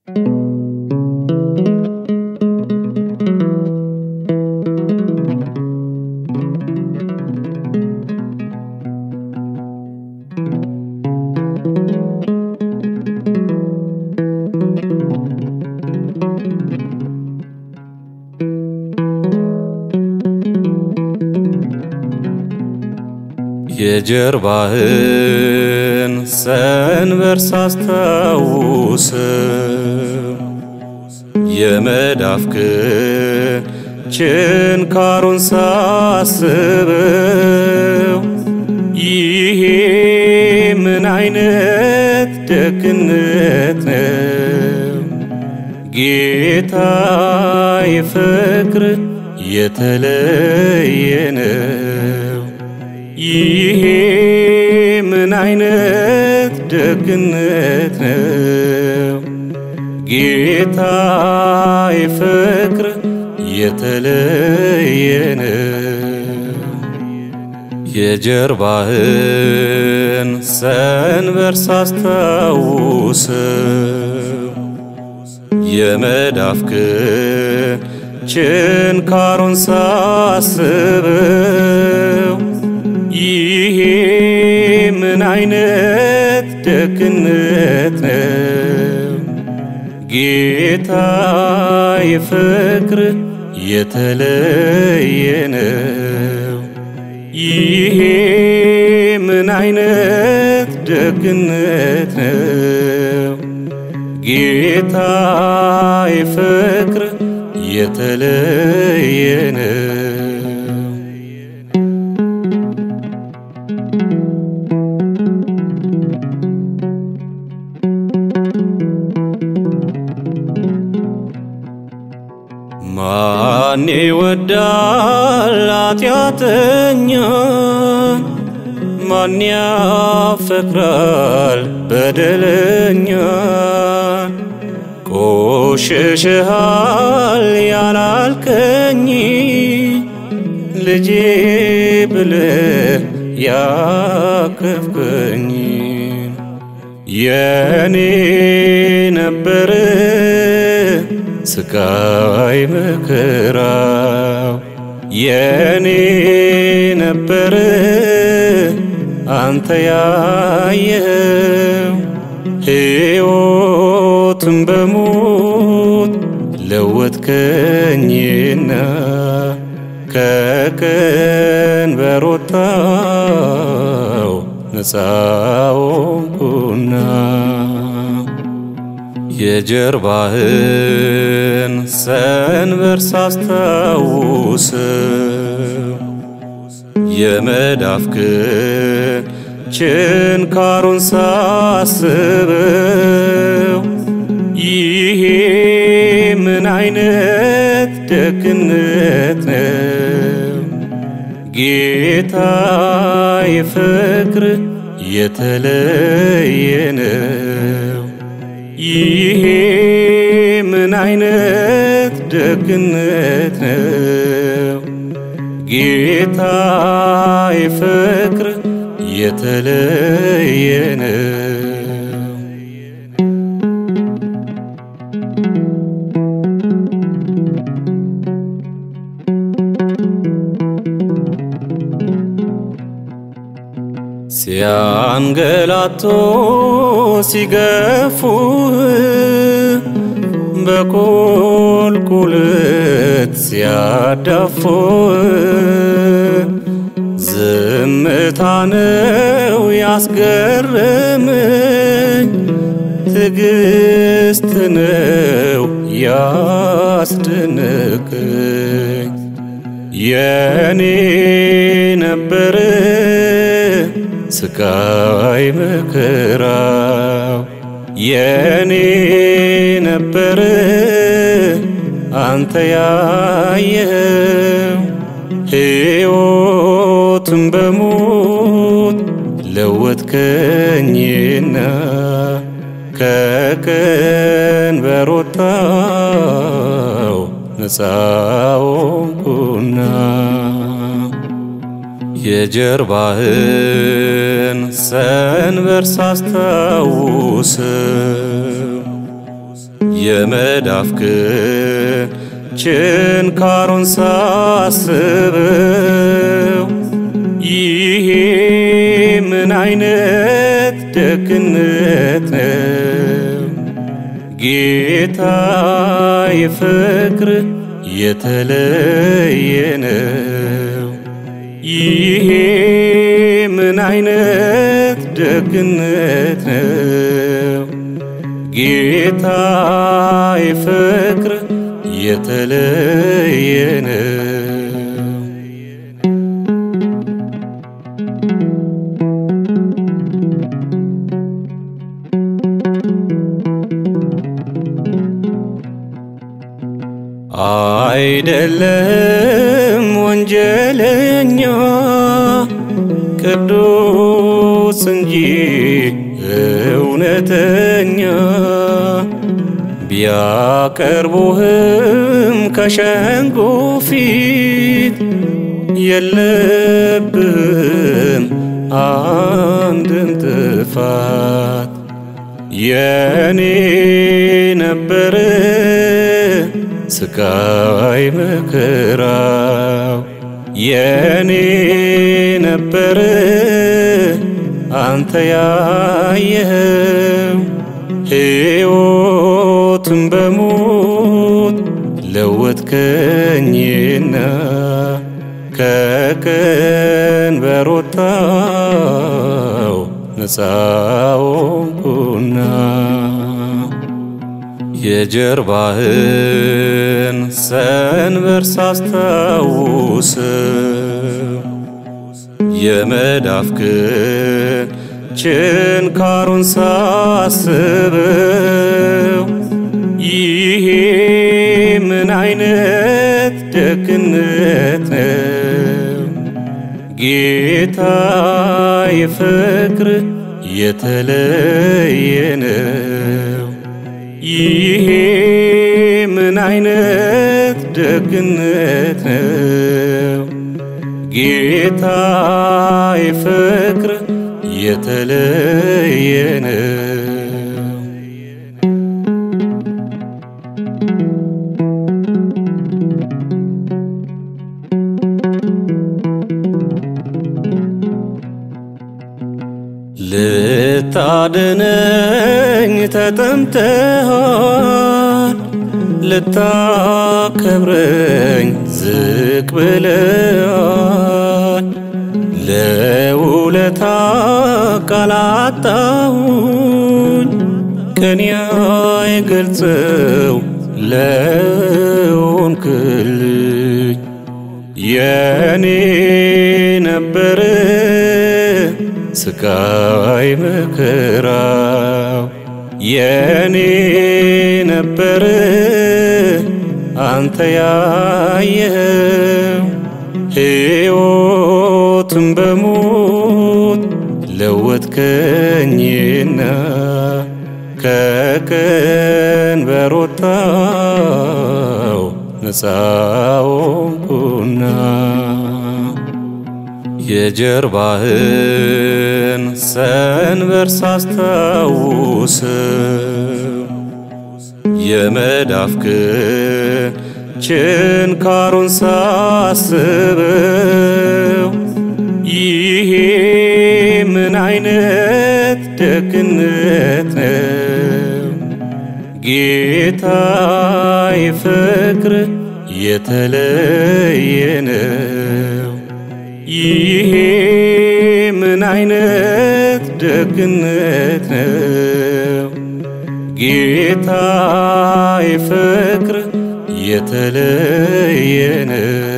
የጀርባህን ሰንበር ሳስታውስ የመዳፍክን ችንካሩን ሳስበው ይሄ ምን አይነት ደግነት ነው ጌታ የፍቅር የተለየ ነው። ይሄ ምን አይነት ደግነት ነው ጌታ የፍቅር የተለየ ነው። የጀርባህን ሰንበር ሳስታውስ የመዳፍክን ችንካሩን ሳስበው ይሄ ምን አይነት ደግነት ነው ጌታ የፍቅር የተለየ ነው። ይሄ ምን አይነት ደግነት ነው ጌታ የፍቅር የተለየ ነው። ማን ይወዳል ኃጢአተኛን? ማን ያፈቅራል በደለኛን? ቆሽሽሃል ያላልከኝ ልጄ ብለህ ያቀፍከኝ የኔ ነበር ስቃይ መከራው የኔ ነበር አንተ ያየኸው ሕይወትን በሞት ለወጥከኝና ከቀንበር ወጣው ነፃ ሆንኩና የጀርባህን ሰንበር ሳስታውስ የመዳፍክን ችንካሩን ሳስበው ይሄ ምን አይነት ደግነት ነው ጌታ የፍቅር የተለየ ነው። ይሄ ምን አይነት ደግነት ነው ጌታ የፍቅር የተለየ ነው። ሲያንገላቶ ሲገፉ በቁልቁለት ሲያዳፉ ዝምታ ነው ያስገረመኝ፣ ትዕግስት ነው ያስደነቀኝ። የኔ ነበር ስቃይ መከራው የኔ ነበር አንተ ያየኸው ሕይወትን በሞት ለወጥከኝና ከቀንበር ወጣው ነፃ ሆንኩና የጀርባህን ሰንበር ሳስታውስ የመዳፍክን ችንካሩን ሳስበው ይሄ ምን አይነት ደግነት ነው ጌታ የፍቅር የተለየ ነው። ይሄ ምን አይነት ደግነት ነው ጌታ የፍቅር የተለየ ነው። አይደለም ወንጀለኛ ቅዱስ እንጂ እውነተኛ ቢያቀርቡህም ከሸንጎ ፊት የለብህም አንድም ጥፋት የኔ ነበረ ስቃይ መከራው የኔ ነበረ አንተ ያየኸው ሕይወትን በሞት ለወጥከኝና ከቀንበር ወጣው ነፃ ሆንኩና የጀርባህን ሰንበር ሳስታውስ የመዳፍክን ችንካሩን ሳስበው ይሄ ምን አይነት ደግነት ነው ጌታ የፍቅር የተለየ ነው። ይሄ ምን አይነት ደግነት ነው ጌታ የፍቅር የተለየ ነው። ልታድነኝ ተጠምተሃል፣ ልታከብረኝ ዝቅ ብለሃል። ለውለታ ቃላጣሁኝ ቀን አይገልጸው ለሆንክልኝ የኔ ነበረ ስቃይ መከራው የኔ ነበረ አንተ ያየኸው ሕይወትን በሞት ለወጥከኝና ከቀንበር ወጣው ነፃ ሆንኩና የጀርባህን ሰንበር ሳስታውስ የመዳፍክን ችንካሩን ሳስበው ይሄ ምን አይነት ደግነት ነው ጌታ የፍቅር የተለየ ነው። ይሄ ምን አይነት ደግነት ነው ጌታ የፍቅር የተለየ ነው።